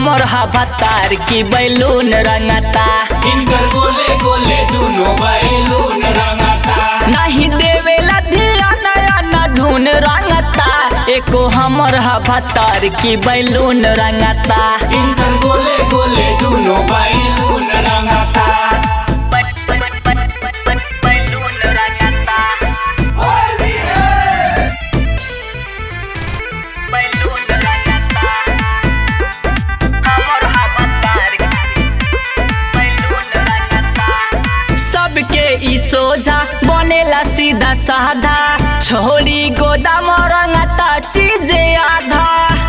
हमर हवतार की बैलून रंगता इनकर गोले गोले दुनो बैलून रंगता नहीं देवेला धिया नया न धुन रंगता एको हमर हवतार की बैलून रंगता इनकर गोले गोले दुनो बैलून रंगता बैलून रंगता बैलून रंगता हमर हवतार बैलून रंगता सबके ई सोझा बनेला सीधा साधा छोरी गोदाम रंगता चीजे आधा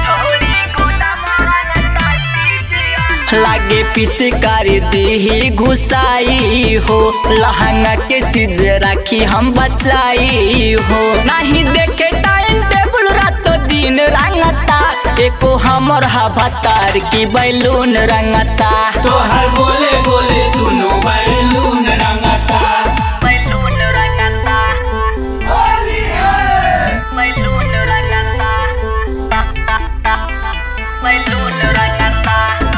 लागे पीछे कर दी घुसाई हो लहंगा के चीज राखी हम बचाई हो नहीं देखे टाइम टेबल रात दिन रंगता एको हमर हवतार की बैलून रंगता तोहर गोले गोले दुनो बैलून रंगता बैलून रंगता बैलून रंगता बैलून रंगता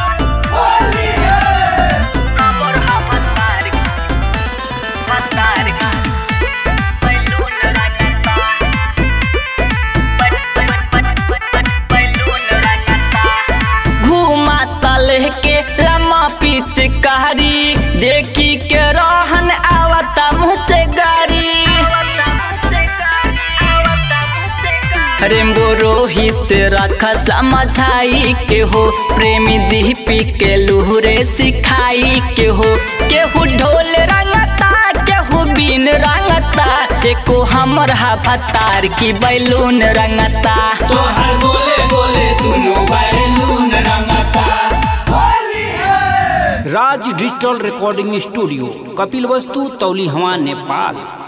हमर हवतार हवतार बैलून रंगता बैलून रंगता घूमा तलह के लम्मा पिचकारी देखी के रहन आवता मुँह से गाड़ी रेम्बो रोहित रख समझाई के हो प्रेमी दीपी के लुहरे सिखाई के हो केहू ढोल रंगता केहू बीन रंगता एको हमर हवतार की बैलून रंगता तोहर गोले गोले दुनो बैलून रंगता Raj digital recording studio Kapilvastu तौली हवा नेपाल